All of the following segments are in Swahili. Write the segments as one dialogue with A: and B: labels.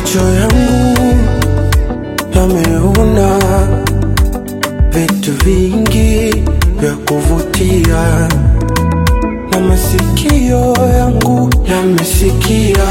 A: Macho yangu yameona vitu vingi vya kuvutia, na masikio yangu yamesikia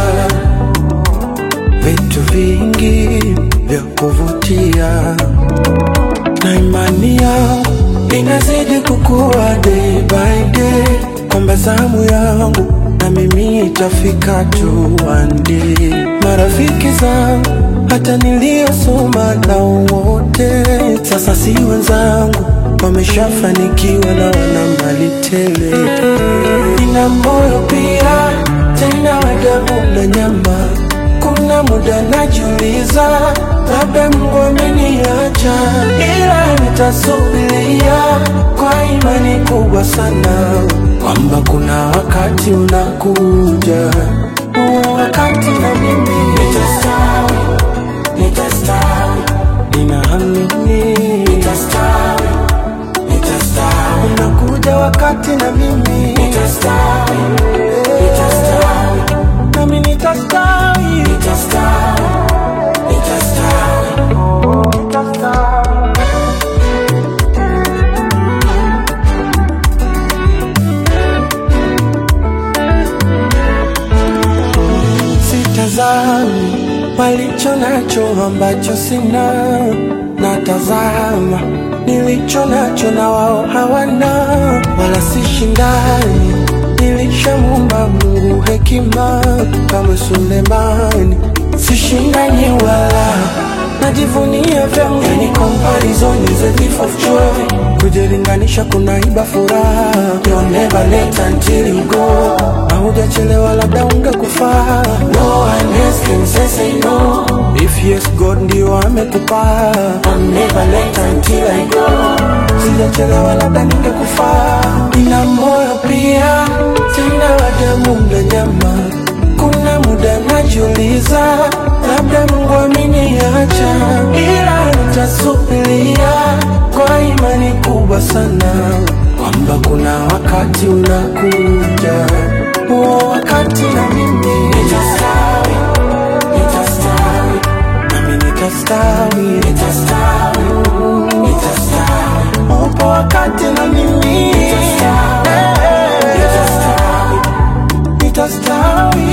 A: vitu vingi vya kuvutia, na imani yangu inazidi kukua day by day, kwamba zamu yangu na mimi itafika tu one day. Marafiki zangu hata niliyosoma nao wote sasa si wenzangu, wameshafanikiwa na wana mali tele. Nina moyo pia tena wa damu na nyama, kuna muda najiuliza labda Mungu ameniacha, ila nitasubiria kwa imani kubwa sana kwamba kuna wakati unakuja, huo wakati na mimi nitastawi, nitastawi, ninaamini nitastawi, nitastawi, unakuja wakati na mimi nitastawi, nitastawi, nami nitastawi, nitastawi, nitastawi, oh, nitastawi. Sitazami walicho nacho ambacho sina, natazama nilicho nacho na wao hawana, wala sishindani. Nilishamuumba Mungu hekima kama Sulemani, sishindani wala najivunia vyangu, yani comparison is a thief of joy. Kujilinganisha kunaiba furaha, you're never late until you go. Haujachelewa, labda ungekufaa. No one else can say say no. If yes, God ndio amekupa. I'm never late until I go. Sijachelewa, labda ningekufaa. Nina moyo pia tena wa damu na nyama kuna muda najiuliza, labda Mungu ameniacha, ila nitasubiria kwa imani kubwa sana kwamba kuna wakati unakuja, huo wakati na mimi nitastawi, nitastawi, nami nitastawi, nitastawi, nitastawi, upo wakati na mimi nitastawi, nitastawi, nitastawi